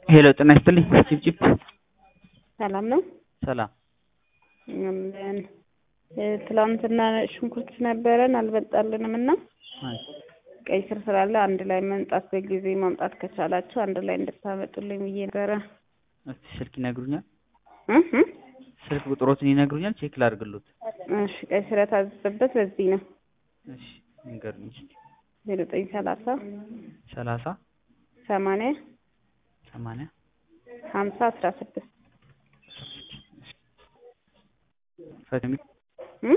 ሄሎ ጤና ይስጥልኝ ጭብጭብ ሰላም ነው። ሰላም አለን። ትላንትና ሽንኩርት ነበረን አልበጣልንም እና ቀይ ስር ስላለ አንድ ላይ መምጣት በጊዜ ማምጣት ከቻላችሁ አንድ ላይ እንድታመጡልኝ ብዬ ነበረ። እስቲ ስልክ ይነግሩኛል? እህ እ ስልክ ቁጥሮትን ይነግሩኛል? ቼክ ላድርግሎት። እሺ ቀይ ስር የታዘዘበት በዚህ ነው። እሺ ይንገሩኝ እስቲ። ዜሮ ዘጠኝ ሰላሳ ሰላሳ ሰማንያ ሰማንያ ሀምሳ አስራ ስድስት ፈትሚ እ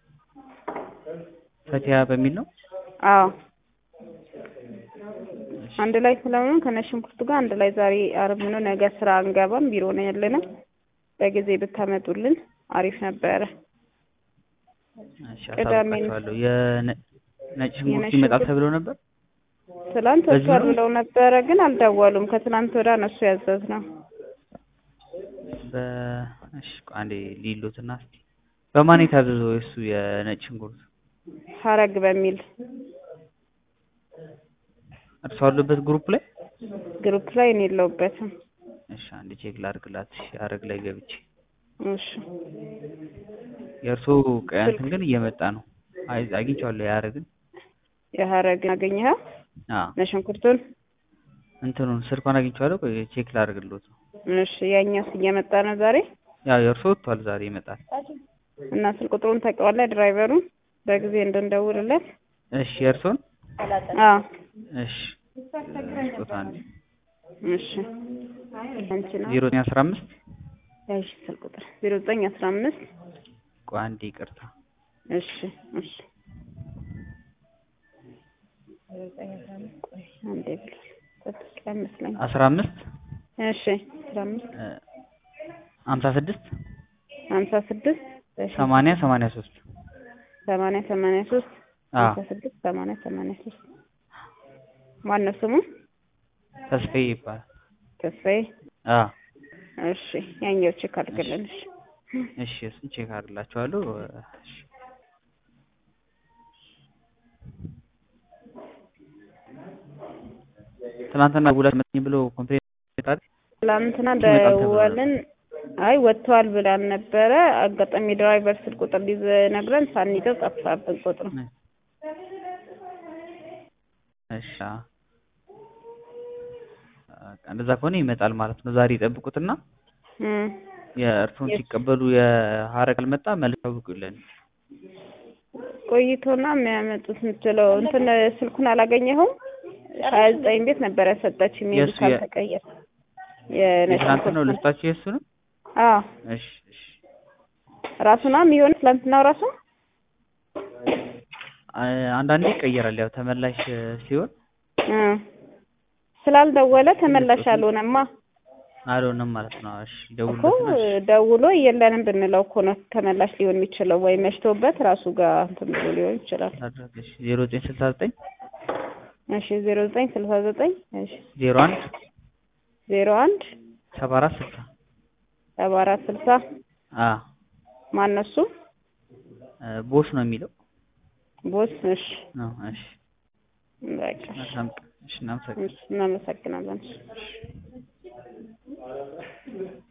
ፈቲያ በሚል ነው። አዎ አንድ ላይ ስለሆነ ከነ ሽንኩርቱ ጋር አንድ ላይ ዛሬ ዓርብ ነው፣ ነገ ስራ አንገባም፣ ቢሮ ነው ያለነው። በጊዜ ብታመጡልን አሪፍ ነበረ። እሺ ቅዳሜ ነው። አሳውቃቸዋለሁ። የነጭ ሽንኩርት የነጭ ይመጣል ሽንኩርት- ተብሎ ነበር። ትላንት በዚህ ወጥቷል ነው? ብለው ነበረ፣ ግን አልደወሉም። ከትላንት ወዲያ ነው እሱ ያዘዝነው። በእሺ ቆይ አንዴ ሊሉትና እስቲ በማን የታዘዘው የእሱ የነጭ ሽንኩርት ሀረግ በሚል እርሷ አሉበት ግሩፕ ላይ? ግሩፕ ላይ እኔ የለሁበትም። እሺ አንዴ ቼክ ላድርግላት። እሺ ሀረግ ላይ ገብቼ እሺ የእርሶ ቀይ እንትን ግን እየመጣ ነው። አይ አግኝቼዋለሁ የሀረግን የሀረግን አገኘኸው? አዎ ለሽንኩርቱን እንትኑን ስልኳን አግኝቼዋለሁ። ቆይ ቼክ ላድርግሎት ነው። እሺ ያኛውስ እየመጣ ነው ዛሬ ያው የእርሶ ወጥቷል፣ ዛሬ ይመጣል። እና ስልክ ቁጥሩን ታውቀዋለህ? ድራይቨሩን በጊዜ እንድንደውልለት። እሺ የእርሶን አዎ እሺ ስጦታ አንዴ እሺ አንቺ ነው ዜሮ ዘጠኝ አስራ አምስት እሺ ስልክ ቁጥር ዜሮ ዘጠኝ አስራ አምስት ቆይ አንዴ ይቅርታ እሺ እሺ ቆይ አንዴ ብሏል ጠብቅ አይመስለኝም አስራ አምስት እሺ አስራ አምስት ሀምሳ ስድስት ሀምሳ ስድስት እሺ ሰማንያ ሰማንያ ሶስት ሰማንያ ሰማንያ ሶስት አዎ ሀምሳ ስድስት ሰማንያ ሰማንያ ሶስት ማነው ስሙ ተስፋዬ ይባላል። ተስፋዬ አዎ እሺ ያኛው ቼክ አድርግልን እሺ እሺ እሱን ቼክ አድርግላችኋለሁ። እሺ ትናንትና ሁለት መጥኝ ብሎ ኮምፕሌን ጣል ትላንትና ይመጣል ተብሎ ደወልን። አይ ወጥተዋል ብላን ነበረ። አጋጣሚ ድራይቨር ስልክ ቁጥር ሊነግረን ሳንይዘው ጠፋብን ቁጥሩ። እሺ አዎ። በቃ እንደዛ ከሆነ ይመጣል ማለት ነው። ዛሬ ይጠብቁትና እም የእርሱን የስ- ሲቀበሉ የሀረግ አልመጣ መልስ ያውቁልን። ቆይቶና የሚያመጡት የምትለው እንትን ስልኩን አላገኘኸውም? ሀያ ዘጠኝ ቤት ነበረ ሰጠችኝ ሜቢ የእሱ የ- ካልተቀየረ የነጭ የትናንት ነው ሽንኩርት ነው። ልስጣችሁ የእሱ ነው። አዎ እሺ እሺ ራሱ ነው የሚሆን ትላንትናው ራሱ አ- አንዳንዴ ይቀየራል። ያው ተመላሽ እ፣ ሲሆን እ ስላልደወለ ተመላሽ አልሆነማ አልሆነም ማለት ነው። እሺ እኮ ደውሉለትና እሺ ደውሎ የለንም ብንለው እኮ ነው ተመላሽ ሊሆን የሚችለው ወይ መሽቶበት ራሱ ጋር እንትን ብሎ ሊሆን ይችላል። አድርግ። እሺ ዜሮ ዘጠኝ ስልሳ ዘጠኝ እሺ ዜሮ ዘጠኝ ስልሳ ዘጠኝ እሺ ዜሮ አንድ ዜሮ አንድ ሰባ አራት ስልሳ ሰባ አራት ስልሳ አ ማነው እሱ? እ፣ ቦስ ነው የሚለው ቦስ እሺ ነው። እሺ በቃ መልካም ቀን። እሺ እናመሰግናለን። እሺ እናመሰግናለን።